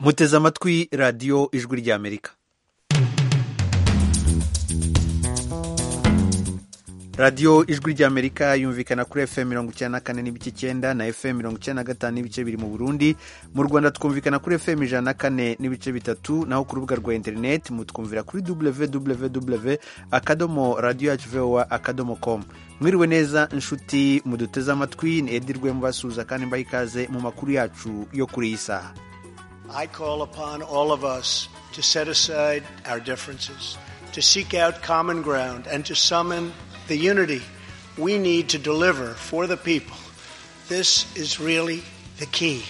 muteze amatwi radiyo ijwi ry'amerika radiyo ijwi ry'amerika yumvikana kuri fm mirongo icyenda na kane n'ibice icyenda na fm mirongo icyenda na gatanu n'ibice biri mu burundi mu rwanda twumvikana kuri fm ijana na kane n'ibice bitatu naho ku rubuga rwa interineti mutwumvira kuri www akadomo radiyo yacu vowa akadomo komu mwiriwe neza inshuti muduteze amatwi ni edi rwembasuza kandi mbaha ikaze mu makuru yacu yo kuri iyi saha I call upon all of us to set aside our differences, to seek out common ground, and to summon the unity we need to deliver for the people. This is really the key.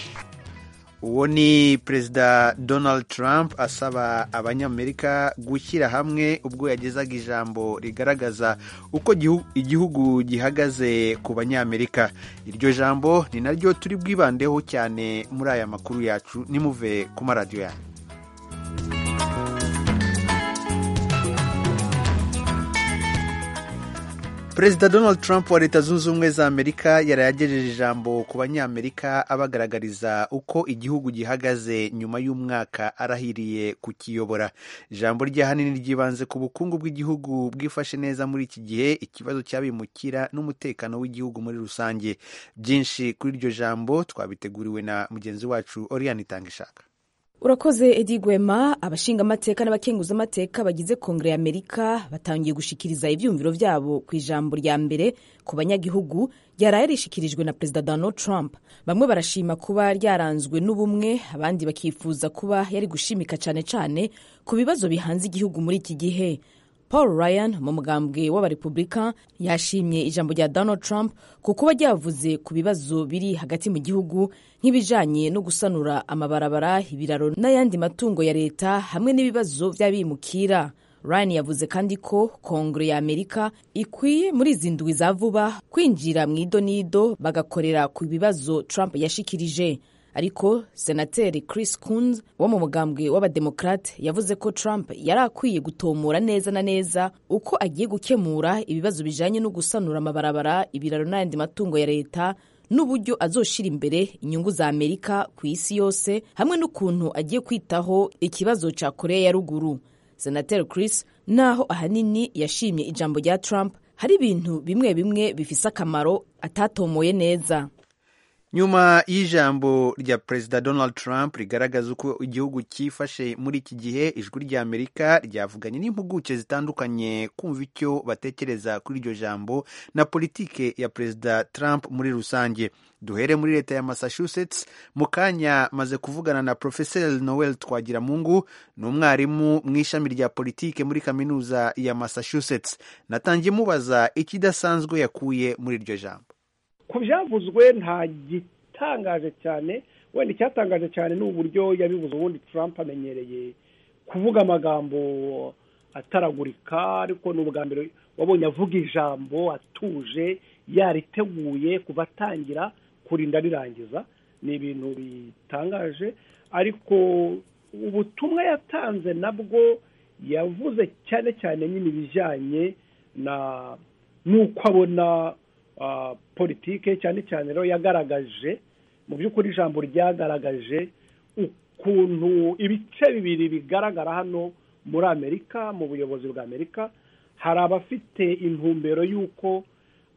uwo ni perezida donald trump asaba abanyamerika gushyira hamwe ubwo yagezaga ijambo rigaragaza uko gihu- igihugu gihagaze ku banyamerika iryo jambo ni naryo turi bwibandeho cyane muri aya makuru yacu nimuve ku maradiyo yanyu perezida donald trump wa leta zunze ubumwe za amerika yarayagejeje ijambo ku banyamerika abagaragariza uko igihugu gihagaze nyuma y'umwaka arahiriye kukiyobora ijambo rye ahanini ryibanze ku bukungu bw'igihugu bwifashe neza muri iki gihe ikibazo cy'abimukira n'umutekano w'igihugu muri rusange byinshi kuri iryo jambo twabiteguriwe na mugenzi wacu oriyani itangishaka urakoze edi gwema abashingamateka n'abakenguzamateka bagize kongere y'amerika batangiye gushikiriza ibyumviro byabo ku ijambo rya mbere ku banyagihugu ryaraye rishikirijwe na perezida donald trump bamwe barashima kuba ryaranzwe n'ubumwe abandi bakifuza kuba yari gushimika cyane cyane ku bibazo bihanze igihugu muri iki gihe paul ryan mu mugambwe w'abarepubulika yashimye ijambo rya donald trump ku kuba ryavuze ku bibazo biri hagati mu gihugu nk'ibijanye no gusanura amabarabara ibiraro n'ayandi matungo ya leta hamwe n'ibibazo by'abimukira ryan yavuze kandi ko kongere ya amerika ikwiye muri izi ndwi za vuba kwinjira mu idonido bagakorera ku bibazo trump yashikirije ariko senateri chris kunz wo mu mugambwe w'abademokarate yavuze ko trump yari akwiye gutomora neza na neza uko agiye gukemura ibibazo bijanye no gusanura amabarabara ibiraro n'ayandi matungo ya leta n'uburyo azoshira imbere inyungu za amerika ku isi yose hamwe n'ukuntu agiye kwitaho ikibazo cya koreya ya ruguru senateri chris naho ahanini yashimye ijambo rya trump hari ibintu bimwe bimwe bifise akamaro atatomoye neza nyuma y'ijambo rya perezida donald trump rigaragaza uko igihugu cyifashe muri iki gihe ijwi ry'amerika ryavuganye n'impuguke zitandukanye kumva icyo batekereza kuri iryo jambo na politike ya perezida trump muri rusange duhere muri leta ya massachusetts mu kanya maze kuvugana na profeseri noel twagiramungu ni umwarimu mu ishami rya politike muri kaminuza ya massachusetts natangiye mubaza ikidasanzwe yakuye muri iryo jambo ku byavuzwe nta gitangaje cyane wenda icyatangaje cyane ni uburyo yabivuze ubundi Trump amenyereye kuvuga amagambo ataragurika ariko ni ubwa mbere wabonye avuga ijambo atuje yariteguye kuva atangira kurinda rirangiza ni ibintu bitangaje ariko ubutumwa yatanze nabwo yavuze cyane cyane nyine ibijyanye na n'uko abona ah, politike cyane cyane rero yagaragaje mu by'ukuri ijambo ryagaragaje ukuntu ibice bibiri bigaragara hano muri amerika mu buyobozi bwa amerika hari abafite intumbero y'uko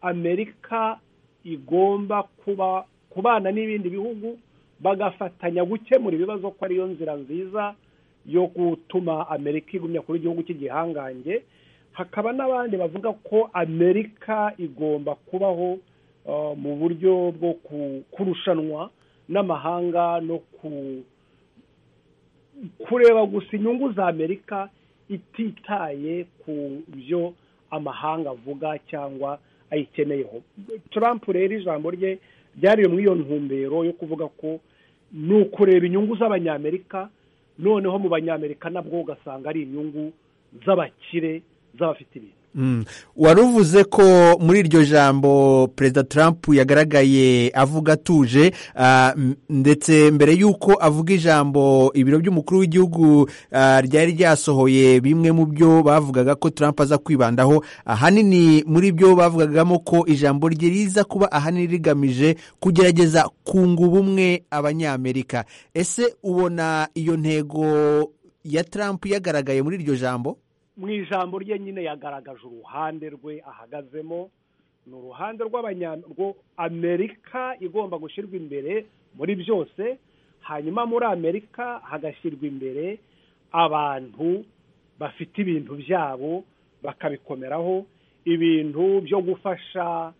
amerika igomba kuba kubana n'ibindi bihugu bagafatanya gukemura ibibazo ko ariyo nzira nziza yo gutuma amerika igumya kuba igihugu cy'igihangange hakaba n'abandi bavuga ko amerika igomba kubaho uh, mu buryo bwo ku- kurushanwa n'amahanga no ku- kureba gusa inyungu za amerika ititaye ku byo amahanga avuga cyangwa ayikeneyeho trump rero ijambo rye ryari muri iyo ntumbero yo kuvuga ko ni ukureba inyungu z'abanyamerika noneho mu banyamerika nabwo ugasanga ari inyungu z'abakire z'abafite ibintu wari uvuze ko muri iryo jambo perezida trump yagaragaye avuga atuje ndetse mbere y'uko avuga ijambo ibiro by'umukuru w'igihugu ryari ryasohoye bimwe mu byo bavugaga ko trump aza kwibandaho ahanini muri byo bavugagamo ko ijambo rye riza kuba ahanini rigamije kugerageza kunga ubumwe abanyamerika ese ubona iyo ntego ya trump yagaragaye muri iryo jambo mu ijambo rye nyine yagaragaje uruhande rwe ahagazemo ni uruhande Amerika igomba gushyirwa imbere muri byose hanyuma muri amerika hagashyirwa imbere abantu bafite ibintu byabo bakabikomeraho ibintu byo gufasha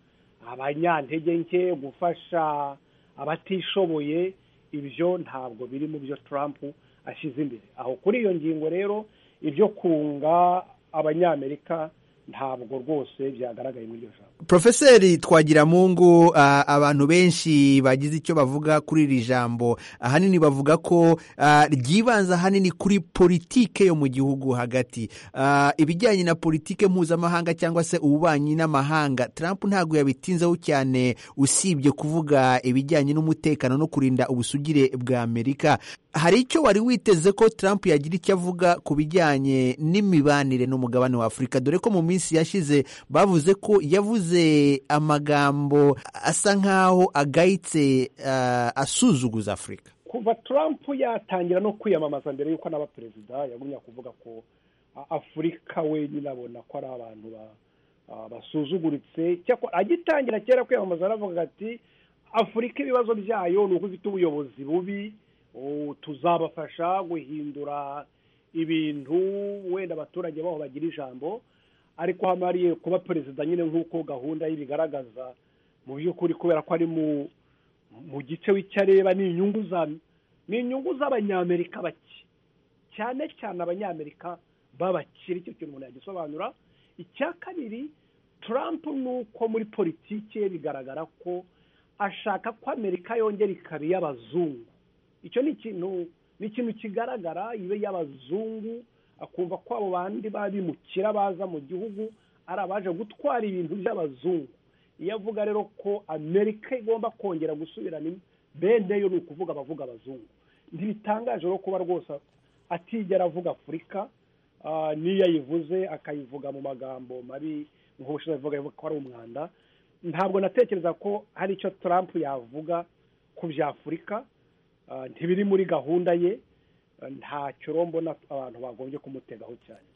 abanyantege nke gufasha abatishoboye ibyo ntabwo biri mu byo Trump ashyize imbere aho kuri iyo ngingo rero ibyo kunga abanyamerika ntabwo rwose byagaragaye muri iryo jambo porofeseri twagiramungu abantu benshi bagize icyo bavuga kuri iri jambo ahanini bavuga ko ryibanze ahanini kuri politike yo mu gihugu hagati ibijyanye na politike mpuzamahanga cyangwa se ububanyi n'amahanga Trump ntabwo yabitinzeho cyane usibye kuvuga ibijyanye n'umutekano no kurinda ubusugire bwa amerika hari icyo wari witeze ko Trump yagira icyo avuga ku bijyanye n'imibanire n'umugabane wa Afurika dore ko mu minsi yashize bavuze ko yavuze amagambo asa nk'aho agayitse asuzuguza Afurika kuva Trump yatangira no kwiyamamaza mbere y'uko anaba perezida yagumya kuvuga ko afurika wenyine abona ko ari abantu basuzuguritse agitangira kera kwiyamamaza aravuga ati afurika ibibazo byayo ni uko ifite ubuyobozi bubi tuzabafasha guhindura ibintu wenda abaturage baho bagira ijambo ariko hamariye kuba perezida nyine nk'uko gahunda ye bigaragaza mu by'ukuri kubera ko ari mu gice w'icyo areba ni inyungu za ni inyungu z'abanyamerika bake cyane cyane abanyamerika b'abakire icyo kintu umuntu yagisobanura icya kabiri Trump ni uko muri politiki ye bigaragara ko ashaka ko amerika yongera ikaba iy'abazungu icyo ni ikintu ni ikintu kigaragara ibe y'abazungu akumva ko abo bandi babimukira baza mu gihugu ari abaje gutwara ibintu by'abazungu iyo avuga rero ko amerika igomba kongera gusubirana bene yo ni ukuvuga abavuga abazungu ntibitangaje rero kuba rwose atigera avuga afurika n'iyo ayivuze akayivuga mu magambo mabi nk'ubushize avuga ko ari umwanda ntabwo natekereza ko hari icyo Trump yavuga ku bya afurika ntibiri muri gahunda ye ntacyo mbona abantu bagombye kumutegaho cyane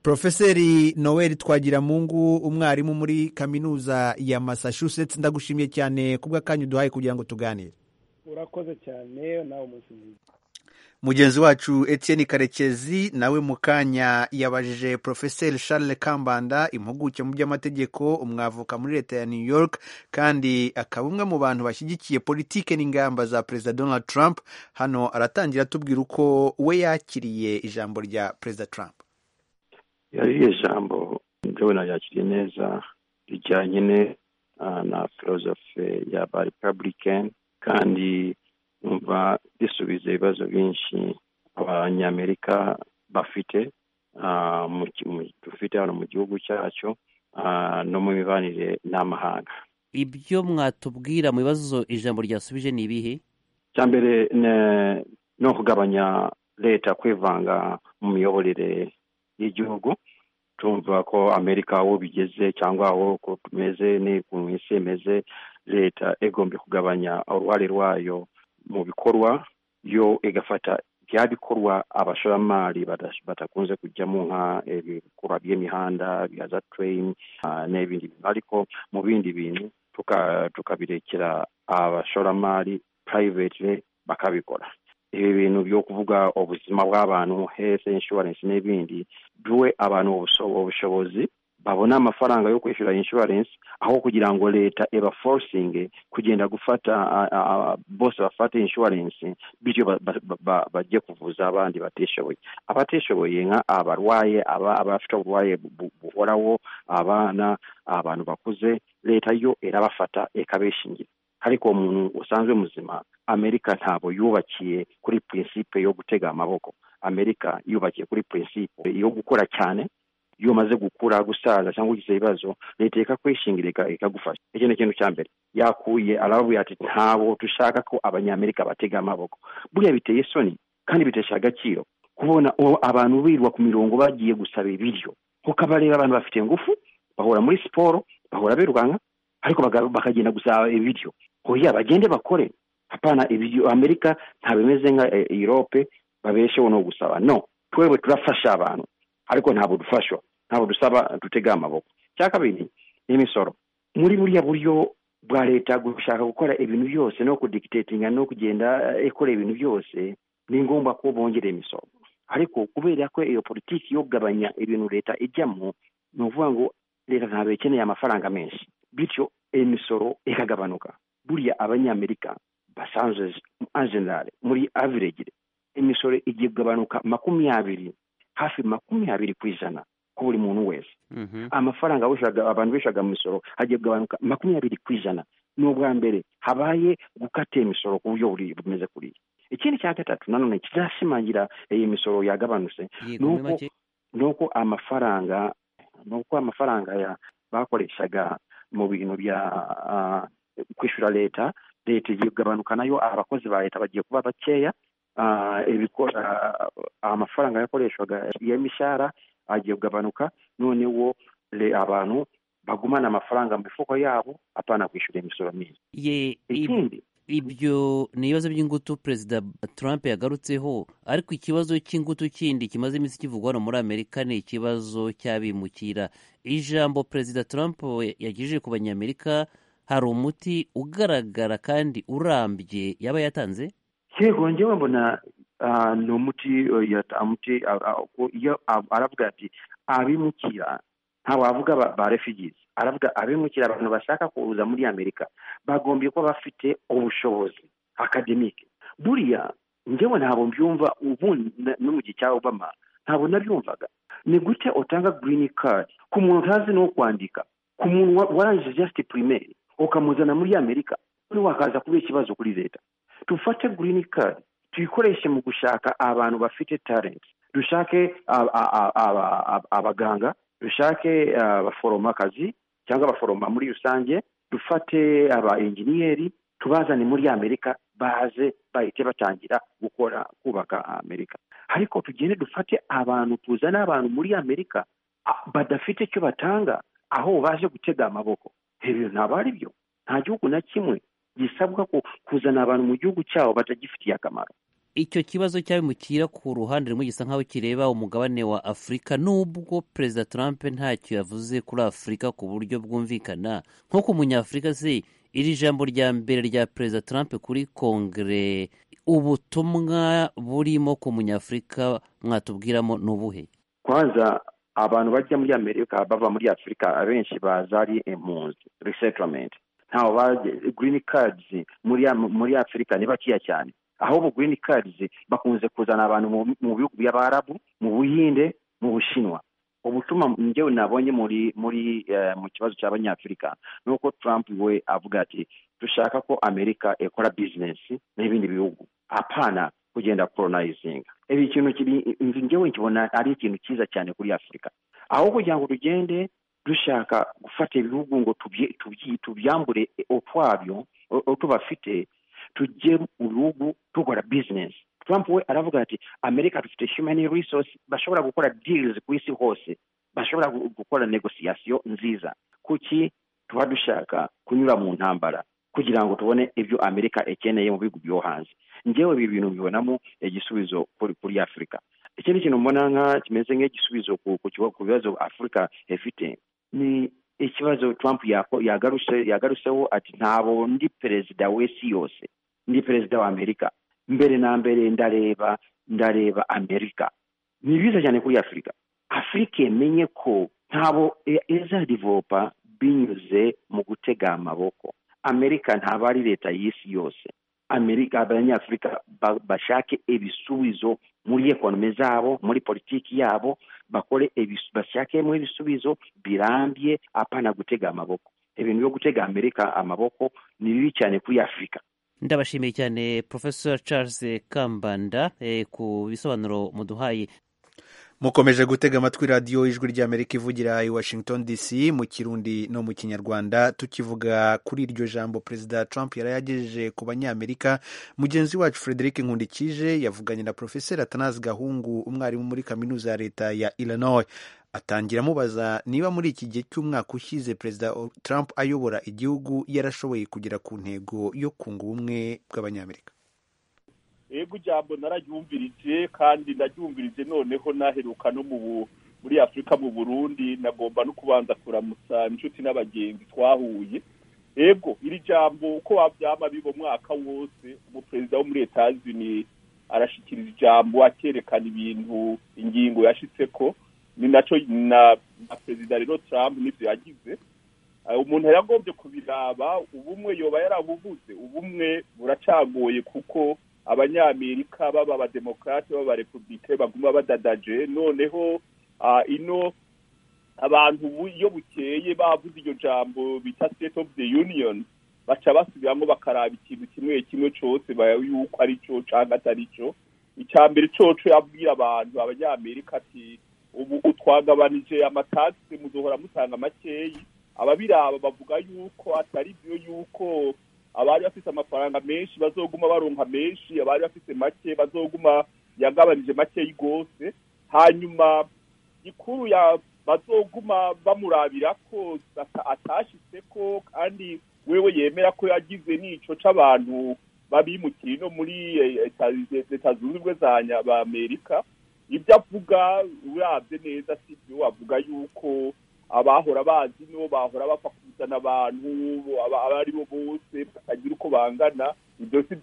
Profeseri Noel Twagiramungu umwarimu muri kaminuza ya Massachusetts ndagushimiye cyane kubw'akanya uduhaye kugira ngo tuganire urakoze cyane nawe umunsi mwiza mugenzi wacu Etienne karekezi nawe mu kanya yabajije porofeseri Charles kambanda impuguke mu by'amategeko umwavuka muri leta ya new york kandi akaba umwe mu bantu bashyigikiye politike n'ingamba za perezida donald trump hano aratangira atubwira uko we yakiriye ijambo rya perezida trump yariye ijambo njyewe nayakiriye neza rijyanye na filozofe ya ba republican kandi numva risubiza ibibazo byinshi abanyamerika bafite dufite hano mu gihugu cyacu no mu mibanire n'amahanga ibyo mwatubwira mu bibazo ijambo ryasubije ni ibihe cya mbere ni ukugabanya leta kwivanga mu miyoborere y'igihugu tumva ko amerika aho bigeze cyangwa aho tumeze n'ukuntu isi imeze leta igombye kugabanya uruhare rwayo mu bikorwa yo igafata bya bikorwa abashoramari batakunze kujyamo ibikorwa by'imihanda bya za tereyini n'ibindi bintu ariko mu bindi bintu tukabirekera abashoramari purayiveti bakabikora ibi bintu byo kuvuga ubuzima bw'abantu hese inshuwarensi n'ibindi duhe abantu ubushobozi babona amafaranga yo kwishyura inshuwarensi aho kugira ngo leta ibaforosinge kugenda gufata bose bafate inshuwarensi bityo bajye kuvuza abandi batishoboye abatishoboye nka abarwaye abafite uburwayi buhoraho abana abantu bakuze leta yo irabafata ikabishingira ariko umuntu usanzwe muzima amerika ntabwo yubakiye kuri prinsipe yo gutega amaboko amerika yubakiye kuri prinsipe yo gukora cyane iyo umaze gukura gusaza cyangwa ugize ibibazo leta ikakwishingirika ikagufasha iki ni ikintu cya mbere yakuye arababwira ati ntabwo dushaka ko abanyamerika batega amaboko buriya biteye isoni kandi bitesha agaciro kubona abantu birirwa ku mirongo bagiye gusaba ibiryo kuko abareba abantu bafite ingufu bahora muri siporo bahora birukanka ariko bakagenda gusaba ibiryo hoya bagende bakore hapana ibiryo amerika bimeze nka europe babesheho no gusaba no twebwe turafasha abantu ariko ntabwo dufashwa ntabwo dusaba dutega amaboko cya kabiri ni imisoro muri buriya buryo bwa leta gushaka gukora ibintu byose no kudikitetinga no kugenda ikora ibintu byose ni ngombwa ko bongera imisoro ariko kubera ko iyo politiki yo kugabanya ibintu leta ijyamo ni ukuvuga ngo leta ntabwo ikeneye amafaranga menshi bityo imisoro ikagabanuka buriya abanyamerika basanzwe anjenali muri aviregire imisoro igiye kugabanuka makumyabiri hafi makumyabiri ku ijana ku buri muntu wese amafaranga abantu bishaga mu misoro hagiye kugabanuka makumyabiri ku ijana ni ubwa mbere habaye gukata imisoro ku buryo bumeze kuriya ikindi cya gatatu nanone kizashimangira iyi misoro yagabanutse nuko amafaranga nuko amafaranga ya bakoreshaga mu bintu bya kwishyura leta leta igiye kugabanuka nayo abakozi ba leta bagiye kuba bakeya amafaranga yakoreshwaga y'imishahara agiye kugabanuka noneho abantu bagumana amafaranga mu mifuko yabo apana kwishyura imisoro myiza ikindi ibyo ni ibibazo by'ingutu perezida trump yagarutseho ariko ikibazo cy'ingutu kindi kimaze iminsi kivugwa hano muri amerika ni ikibazo cy'abimukira ijambo perezida trump yagejeje ku banyamerika hari umuti ugaragara kandi urambye yaba yatanze yego ngewe mbona ni umuti iyo aravuga ati abimukira ntabwo avuga ba refugizi aravuga abimukira abantu bashaka kuza muri amerika bagombye kuba bafite ubushobozi akademike buriya ngewe ntabwo mbyumva ubu no mu gihe cya obama ntabwo nabyumvaga ni gute utanga girini kadi ku muntu utazi no kwandika ku muntu warangije jasiti pirimeri ukamuzana muri amerika noneho wakaza kubera ikibazo kuri leta dufate girini kadi tuyikoreshe mu gushaka abantu bafite tarenti dushake abaganga dushake abaforomakazi cyangwa abaforoma muri rusange dufate aba enjeniyeri tubazane muri amerika baze bahite batangira gukora kubaka amerika ariko tugende dufate abantu tuzane abantu muri amerika badafite icyo batanga aho baje gutega amaboko ibyo ntabwo ari byo nta gihugu na kimwe gisabwa kuzana abantu mu gihugu cyabo batagifitiye akamaro icyo kibazo cyabimukira ku ruhande rumwe gisa nk'aho kireba umugabane wa afurika nubwo perezida trump ntacyo yavuze kuri afurika ku buryo bwumvikana nko ku munyafurika se iri jambo rya mbere rya perezida trump kuri kongere ubutumwa burimo ku munyafurika mwatubwiramo n'ubuhe kwanza abantu bajya muri amerika bava muri afurika abenshi baza ari impunzi resetamenti ntawe girini kadizi muri afurika ni bakeya cyane ahubwo girini kadizi bakunze kuzana abantu mu bihugu by'abarabu mu buhinde mu bushinwa ubutuma ngewe nabonye muri muri mu kibazo cy'abanyafurika ni uko trump we avuga ati dushaka ko amerika ikora bizinesi n'ibindi bihugu apana kugenda koronayizinga ibi kintu kiri ngewe nkibona ari ikintu cyiza cyane kuri afurika aho kugira ngo tugende dushaka gufata ibihugu ngo tubyambure ukwabyo tubafite tujye mu bihugu dukora bizinesi trump we aravuga ati amerika dufite humani resource bashobora gukora dirizi ku isi hose bashobora gukora negosiyasiyo nziza kuki tuba dushaka kunyura mu ntambara kugira ngo tubone ibyo amerika ikeneye mu bihugu byo hanze ngewe ibi bintu bibonamo igisubizo kuri afurika ikindi kintu mbona nka kimeze nk'igisubizo ku bibazo afurika ifite ni ikibazo trump yagaruseho ati ntabo ndi perezida w'isi yose ndi perezida wa amerika mbere na mbere ndareba ndareba amerika ni byiza cyane kuri afurika afurika yemenye ko ntabo izadivopa binyuze mu gutega amaboko amerika ntaba ari leta y'isi yose amerika abanyafurika bashake ibisubizo muri ekonomi zabo muri politiki yabo bakore bashakemo ibisubizo birambye apana gutega amaboko ibintu byo gutega amerika amaboko ni bibi cyane kuri afurika ndabashimiye cyane professor charles kambanda ku bisobanuro muduhaye mukomeje gutega amatwi radiyo ijwi ry'amerika ivugira i washington dc mu kirundi no mu kinyarwanda tukivuga kuri iryo jambo perezida trump yari yagejeje ku banyamerika mugenzi wacu frederic nkundikije yavuganye na profeseri atanazi gahungu umwarimu muri kaminuza ya leta ya illinois atangira amubaza niba muri iki gihe cy'umwaka ushyize perezida trump ayobora igihugu yarashoboye kugera ku ntego yo kunga ubumwe bw'abanyamerika yego ijambo nararyumvirije kandi ndaryumvirije noneho naheruka no muri afurika mu burundi nagomba no kubanza kuramutsa inshuti n'abagenzi twahuye yego iri jambo uko wabyama biba umwaka wose umuperezida wo muri etazini arashyikiriza ijambo akerekana ibintu ingingo yashyitseko ni nacyo na perezida rero Trump n'ibyo yagize umuntu yari agombye kubiraba ubumwe yoba yarabuvuze ubumwe buracagoye kuko abanyamerika baba abademokarate baba abarepubulike baguma badadaje noneho ino abantu iyo bukeye bavuze iryo jambo bita state of the union baca basubiramo bakaraba ikintu kimwe kimwe cyose yuko ari cyo cyangwa atari cyo icya mbere cyoco yabwira abantu abanyamerika ati ubu twagabanije amatasi muzohora mutanga makeya ababiraba bavuga yuko atari byo yuko abari bafite amafaranga menshi bazoguma baronka menshi abari bafite make bazoguma yagabanije makeya rwose hanyuma gikuru ya bazoguma bamurabira ko atashyitse ko kandi wewe yemera ko yagize n'ico c'abantu babimukira ino muri leta zunze ubumwe za amerika ibyo avuga urabye neza si byo avuga yuko abahora bazi no bahora bapfa kuzana abantu aba ari bo bose batagira uko bangana ibyo si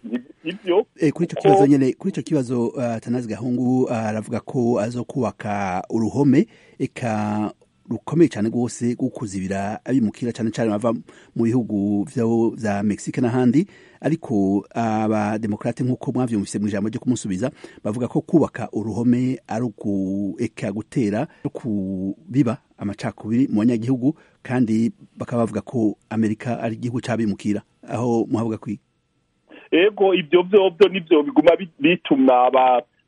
ibyo kuri icyo kibazo nyine kuri icyo kibazo tanazi gahungu aravuga ko azo kubaka uruhome eka rukomeye cyane rwose rwo kuzibira abimukira cyane cyane bava mu bihugu bya mexique n'ahandi ariko abademokarate nk'uko mwabyumvise mu ijambo ryo kumusubiza bavuga ko kubaka uruhome ari ukureka gutera no kubiba amacakubiri mu banyagihugu kandi bakaba bavuga ko amerika ari igihugu cy'abimukira aho muhabwa kwiga ego ibyo byo nibyo biguma bituma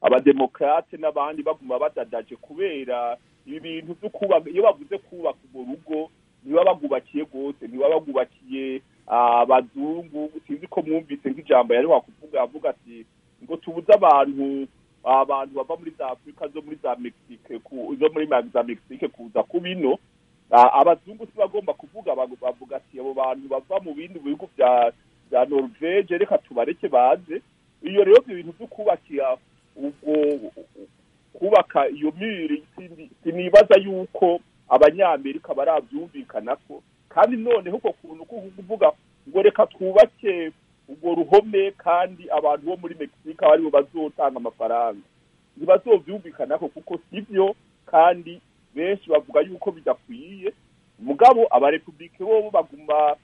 abademokarate n'abandi baguma badadaje kubera ibi bintu byo kubaka iyo bavuze kubaka urwo rugo ntiba bagubakiye rwose ntiba bagubakiye abazungu sinzi ko mwumvise nk'ijambo yari wakuvuga avuga ati ngo tubuze abantu abantu bava muri za afurika zo muri za mexique zo muri za mexique kuza ku bino abazungu si bagomba kuvuga bavuga ati abo bantu bava mu bindi bihugu bya bya norvege reka tubareke baze iyo rero ibyo bintu byo kubakira ubwo kubaka iyo miri sinibaza yuko abanyamerika barabyumvikana ko kandi noneho uko kuntu ko kuvuga ngo reka twubake urwo ruhome kandi abantu bo muri mexique aribo bazotanga amafaranga ntibazobyumvikana ko kuko si byo kandi benshi bavuga yuko bidakwiye mugabo abarepubulike bo baguma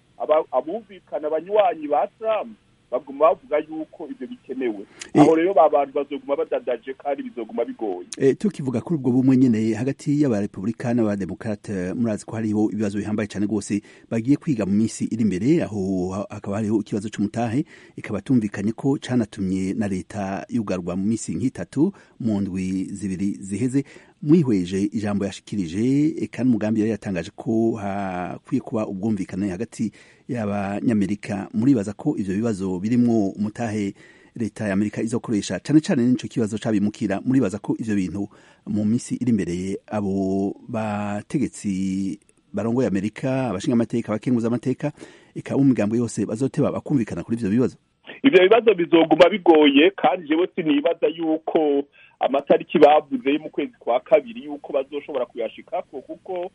abumvikana abanywanyi ba Trump baguma bavuga yuko ibyo bikenewe aho rero abantu bazoguma badadaje kandi bizoguma bigoye tukivuga kuri ubwo bumwe nyine hagati y'abarepublika n'abademokarate murazi ko hariho ibibazo bihambaye cyane rwose bagiye kwiga mu minsi iri imbere aho hakaba hariho ikibazo cy'umutahe ikaba tumvikanye ko cyanatumye na leta yugarwa mu minsi nk'itatu mu ndwi zibiri ziheze mwihweje ijambo yashikirije kandi umugambi yari yatangaje ko hakwiye kuba ubwumvikane hagati y'abanyamerika muribaza ko ibyo bibazo birimo umutahe leta ya amerika izakoresha cyane cyane n'icyo kibazo cyabimukira muribaza ko ibyo bintu mu minsi iri imbere abo bategetsi barongoye amerika abashinga amateka abakenguza amateka ikaba imigambo yose bazoteba bakumvikana kuri ibyo bibazo ibyo bibazo bizoguma bigoye kandi jewe sinibaza yuko amatariki bavuze mu kwezi kwa kabiri yuko bazoshobora kuyashikako kuko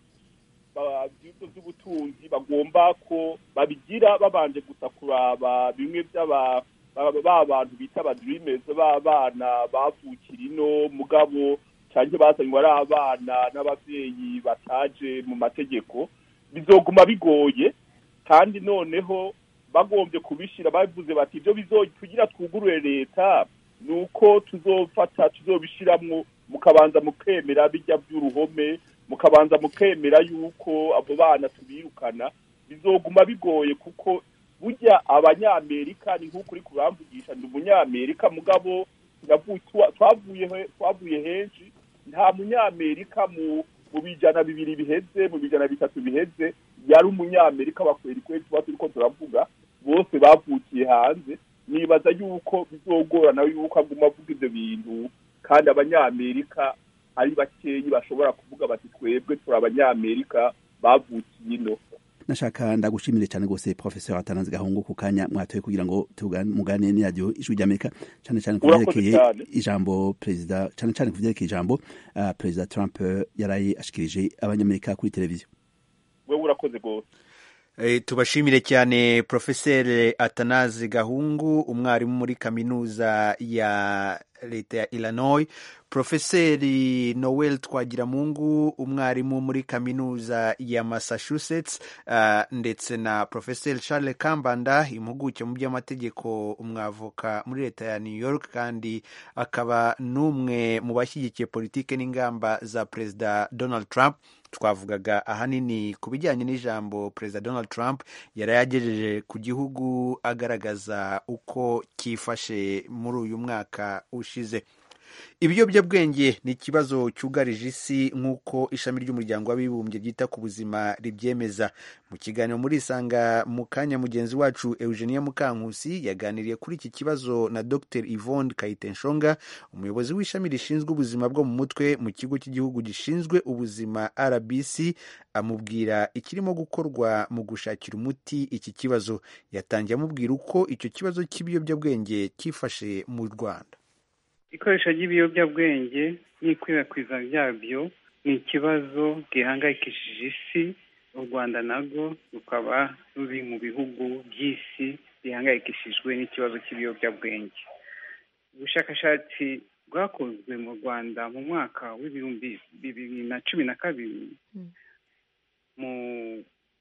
ibyuzo by'ubutunzi bagomba ko babigira babanje gusa kuraba bimwe by'aba bantu bita abadirimezi b'abana bavukira ino mugabo cyangwa bazanywe ari abana n'ababyeyi bataje mu mategeko bizoguma bigoye kandi noneho bagombye kubishyira bavuze bati ibyo tugira twugurure leta ni uko tuzofata tuzobishyiramo mukabanza mukemera bijya by'uruhome mukabanza mukemera yuko abo bana tubirukana bizoguma bigoye kuko burya abanyamerika ni nk'uko uri kuramvugisha ni umunyamerika mugabo twavuye henshi nta munyamerika mu mu bijana bibiri biheze mu bijana bitatu biheze yari umunyamerika wa kweri kweri tuba turiko turavuga bose bavukiye hanze nibaza yuko bizogora nawe yuko aguma avuga ibyo bintu kandi abanyamerika ari bakeyi bashobora kuvuga bati twebwe turi abanyamerika bavukiye ino nashaka ndagushimire cyane rwose professeur atanazi gahungu ku kanya mwatoye kugira ngo tugane- muganire n'iradiyo ijwi ry'amerika cyane cyane ku Urakoze byerekeye cyane. ijambo perezida cyane cyane ku byerekeye ijambo ah, perezida trump eh, yaraye ashikirije abanyamerika kuri televiziyo wewe urakoze rwose Eh, tubashimire cyane profeseri atanazi gahungu umwarimu muri kaminuza ya leta ya illinois profeseri noel twagiramungu umwarimu muri kaminuza ya massachusetts ah, ndetse na profeseri charles kambanda impuguke mu by'amategeko umwavoka muri leta ya new york kandi akaba n'umwe mu bashyigikiye politike n'ingamba za perezida donald trump twavugaga ahanini ku bijyanye n'ijambo perezida donald trump yari yagejeje ku gihugu agaragaza uko cyifashe muri uyu mwaka ushize ibiyobyabwenge ni ikibazo cyugarije isi nk'uko ishami ry'umuryango w'abibumbye ryita ku buzima ribyemeza mu kiganiro muri isanga mu kanya mugenzi wacu eugenia mukankusi yaganiriye kuri iki kibazo na dr yvonne kayitenshonga umuyobozi w'ishami rishinzwe ubuzima bwo mu mutwe mu kigo cy'igihugu gishinzwe ubuzima rbc amubwira ikirimo gukorwa mu gushakira umuti iki kibazo yatangiye amubwira uko icyo kibazo cy'ibiyobyabwenge cyifashe mu rwanda ikoresha ry'ibiyobyabwenge n'ikwirakwiza ryabyo ni ikibazo gihangayikishije isi u rwanda narwo rukaba ruri mu bihugu by'isi bihangayikishijwe n'ikibazo cy'ibiyobyabwenge ubushakashatsi bwakozwe mu rwanda mu mwaka w'ibihumbi bibiri na cumi na kabiri mu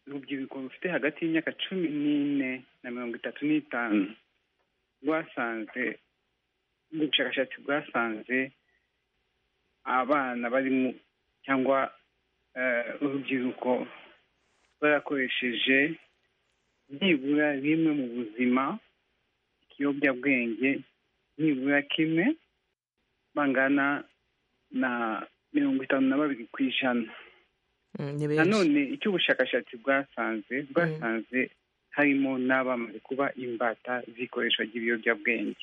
rubyiruko rufite hagati y'imyaka cumi n'ine na mirongo itatu n'itanu rwasanze ubushakashatsi bwasanze abana barimo cyangwa eh, urubyiruko barakoresheje nibura rimwe mu buzima ikiyobyabwenge nibura kimwe bangana na mirongo itanu na babiri ku ijana Mm, ni benshi nanone icyo ubushakashatsi bwasanze bwasanze harimo n'abamaze kuba imbata z'ikoreshwa ry'ibiyobyabwenge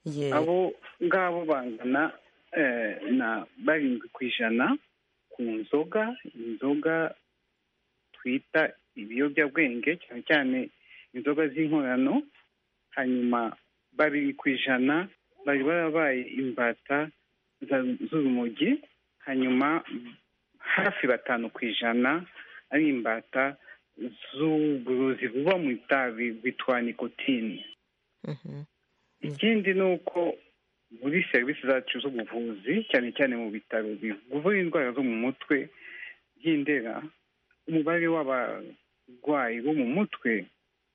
Ye, abo ngabo bangana eh, na barindwi ku ijana ku nzoga inzoga twita ibiyobyabwenge cyane cyane inzoga z'inkorano hanyuma babiri ku ijana bari barabaye imbata za- z'urumogi hanyuma hafi batanu ku ijana ari imbata z'uburozi buba mu itabi bwitwa nikotine mhm, ikindi ni uko muri serivisi zacu z'ubuvuzi cyane cyane mu bitaro bivura indwara zo mu mutwe by'indera umubare w'abarwayi bo mu mutwe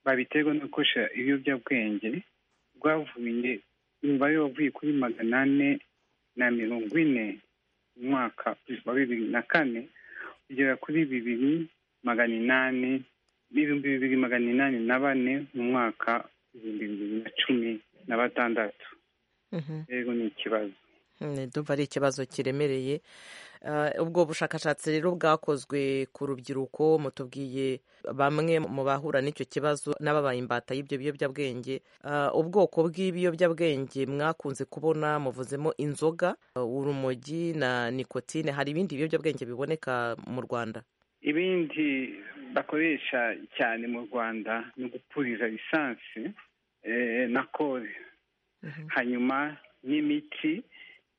babiterwa no gukoresha ibiyobyabwenge bwavuye umubare wavuye kuri magana ane na mirongo ine mu mwaka wa bibiri na kane kugera kuri bibiri magana inani n'ibihumbi bibiri magana inani na bane mu mwaka ibihumbi bibiri na cumi na batandatu mhm. rero ni ikibazo Mm, ndumva ari ikibazo kiremereye Ah, ubwo bushakashatsi rero bwakozwe ku rubyiruko mutubwiye bamwe mu bahura n'icyo kibazo n'ababaye imbata y'ibyo biyobyabwenge Ah, ubwoko bw'ibiyobyabwenge mwakunze kubona muvuzemo inzoga ah, urumogi na nikotine hari ibindi biyobyabwenge biboneka mu rwanda ibindi bakoresha cyane mu rwanda ni gupuriza lisansi eh, na kore Mhm. hanyuma n'imiti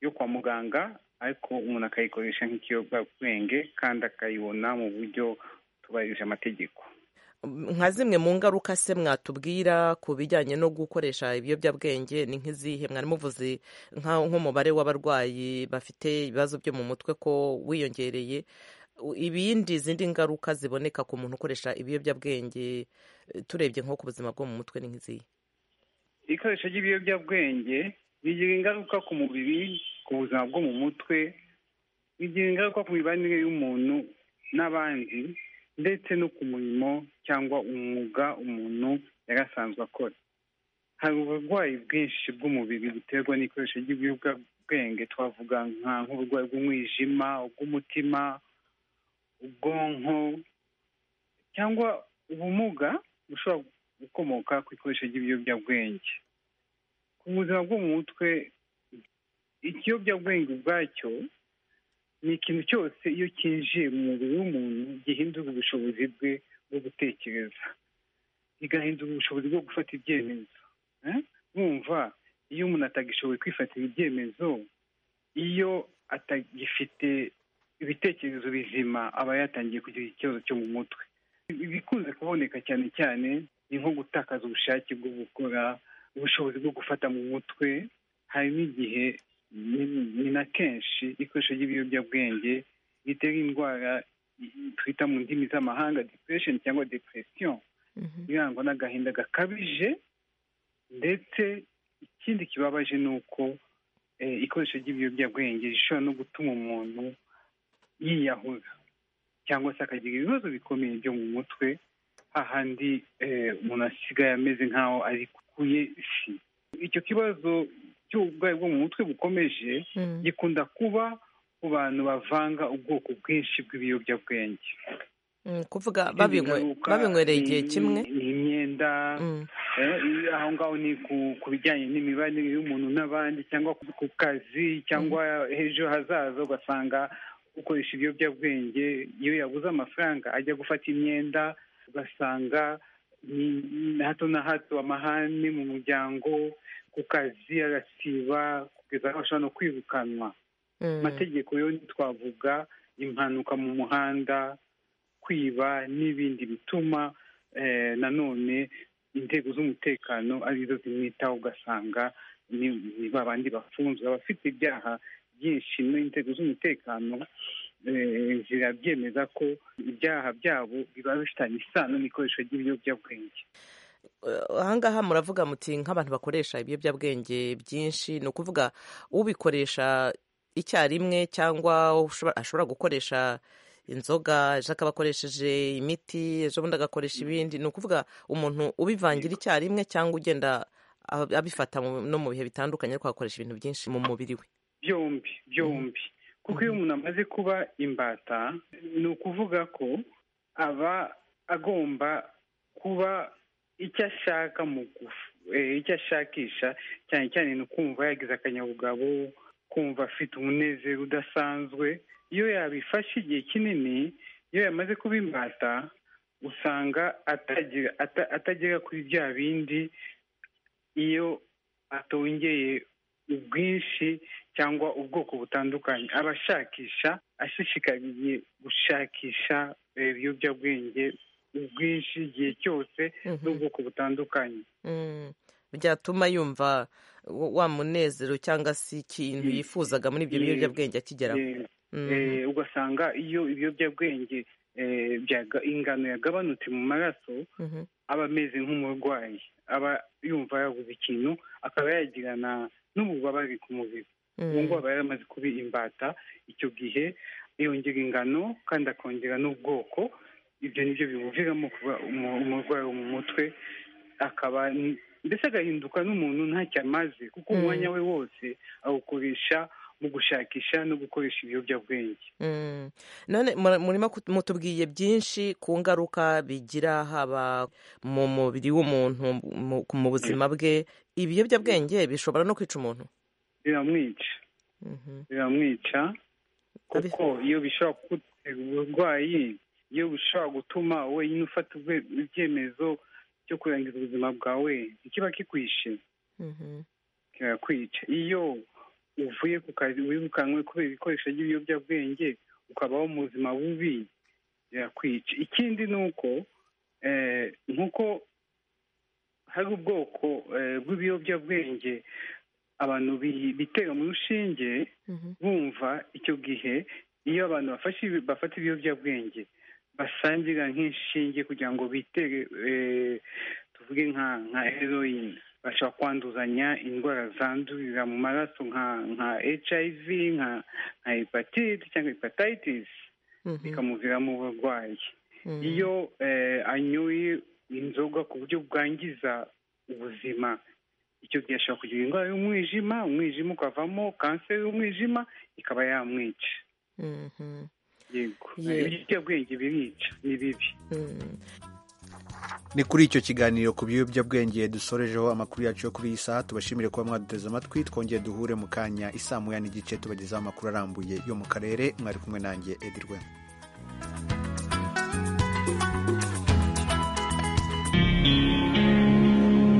yo kwa muganga ariko umuntu akayikoresha nk'ikiyobyabwenge kandi akayibona mu buryo tubahirije amategeko nka zimwe mu ngaruka se mwatubwira ku bijyanye no gukoresha ibiyobyabwenge ni nk'izihe mwari muvuze nka- nk'umubare w'abarwayi bafite ibibazo byo mu mutwe ko wiyongereye U- ibindi izindi ngaruka ziboneka ku muntu ukoresha ibiyobyabwenge eh, turebye nko ku buzima bwo mu mutwe ni nk'izihe ikoresha ry'ibiyobyabwenge bigira ingaruka ku mubiri ku buzima bwo mu mutwe bigira ingaruka ku mibanire y'umuntu n'abandi ndetse no ku murimo cyangwa umwuga umuntu yari asanzwe akora hari uburwayi bwinshi bw'umubiri buterwa n'ikoresha ry'ibiyobyabwenge bwenge twavuga nka nk'uburwayi bw'umwijima ubw'umutima ubwonko cyangwa ubumuga bushobora gukomoka ku ikoresho ry'ibiyobyabwenge ku buzima bwo mu mutwe ikiyobyabwenge ubwacyo ni ikintu cyose iyo cyinjiye mu mubiri w'umuntu gihindura ubushobozi bwe bwo gutekereza bigahindura ubushobozi bwo gufata ibyemezo mwumva iyo umuntu atagishoboye kwifatira ibyemezo iyo atagifite ibitekerezo bizima aba yatangiye kugira ikibazo cyo mu mutwe ibikunze kuboneka cyane cyane ni nko gutakaza ubushake bwo gukora ubushobozi bwo gufata mu mutwe hari n'igihe ni na kenshi ikoresho ry'ibiyobyabwenge ritera indwara twita mu ndimi z'amahanga depression cyangwa depression irangwa n'agahinda gakabije ndetse ikindi kibabaje ni uko ikoresho ry'ibiyobyabwenge rishobora no gutuma umuntu yiyahura cyangwa se akagira ibibazo bikomeye byo mu mutwe hahandi umuntu asigaye ameze nk'aho ari kuye isi icyo kibazo cy'uburwayi bwo mu mutwe bukomeje gikunda kuba ku bantu bavanga ubwoko bwinshi bw'ibiyobyabwenge kuvuga babinywereye igihe kimwe ni imyenda aho ngaho ni ku bijyanye n'imibanire y'umuntu n'abandi cyangwa ku kazi cyangwa hejuru hazaza ugasanga ukoresha ibiyobyabwenge iyo yabuze amafaranga ajya gufata imyenda ugasanga ni hato na hato amahane mu muryango ku kazi agasiba kugeza aho ashobora no kwirukanwa amategeko yo twavuga impanuka mu muhanda kwiba n'ibindi bituma nanone inzego z'umutekano arizo zimwitaho ugasanga ni babandi bafunzwe abafite ibyaha byinshi n'inzego z'umutekano zirabyemeza ko ibyaha byabo biba bifitanye isano n'ikoresho ry'ibiyobyabwenge ahangaha muravuga muti nk'abantu bakoresha ibiyobyabwenge byinshi ni ukuvuga ubikoresha icyarimwe cyangwa ashobora gukoresha inzoga ejo akaba akoresheje imiti ejo bundi agakoresha ibindi ni ukuvuga umuntu ubivangira icyarimwe cyangwa ugenda abifata no mu bihe bitandukanye ariko agakoresha ibintu byinshi mu mubiri we byombi byombi kuko iyo umuntu amaze kuba imbata ni ukuvuga ko aba agomba kuba icyo ashaka mu icyo ashakisha cyane cyane ni ukumva yagize akanyabugabo kumva afite umunezero udasanzwe iyo yabifashe igihe kinini iyo yamaze kuba imbata usanga atagera kuri bya bindi iyo atongeye ubwinshi cyangwa ubwoko butandukanye aba ashakisha ashishikariye gushakisha ibiyobyabwenge ubwinshi igihe cyose n'ubwoko butandukanye byatuma yumva wa munezero cyangwa se ikintu yifuzaga muri ibyo biyobyabwenge akigeraho ugasanga iyo ibiyobyabwenge ingano yagabanutse mu maraso aba ameze nk'umurwayi aba yumva yabuze ikintu akaba yagirana n'ububabare ku mubiri ubu ngubu aba yaramaze kuba imbata icyo gihe yongera ingano kandi akongera n'ubwoko ibyo nibyo bimuviramo kuba umurwayi wo mu mutwe akaba mbese agahinduka n'umuntu ntacyo amaze kuko umwanya we wose awukoresha mu gushakisha no gukoresha ibiyobyabwenge none murimo mutubwiye byinshi ku ngaruka bigira haba mu mubiri w'umuntu mu buzima bwe ibiyobyabwenge bishobora no kwica umuntu biramwica biramwica kuko iyo bishobora kugutera uburwayi iyo bishobora gutuma wenyine ufata ibyemezo byo kurangiza ubuzima bwawe ntikiba kikwishe kirakwica iyo uvuye ku kazi wirukanwe kubera ibikoresho by'ibiyobyabwenge ukabaho mu buzima bubi birakwica ikindi ni uko nk'uko hari ubwoko bw'ibiyobyabwenge abantu bitera mu rushinge bumva icyo gihe iyo abantu bafata ibiyobyabwenge basangira nk'inshinge kugira ngo bitere tuvuge nka heroyine bashobora kwanduzanya indwara zandurira mu maraso nka hiv nka hepatite cyangwa hepatitis bikamuviramo uburwayi iyo anyoye inzoga ku buryo bwangiza ubuzima icyo gihe ashobora kugira indwara y'umwijima umwijima ukavamo kanseri y'umwijima ikaba yamwica Mhm. yego Ye- ibiyobyabwenge birica ni bibi Mm. ni kuri icyo kiganiro ku biyobyabwenge dusorejeho amakuru yacu yo kuri iyi saha tubashimire kuba mwaduteze amatwi twongeye duhure mu kanya isaa moya n'igice tubagezaho amakuru arambuye yo mu karere mwari kumwe nanjye edirwe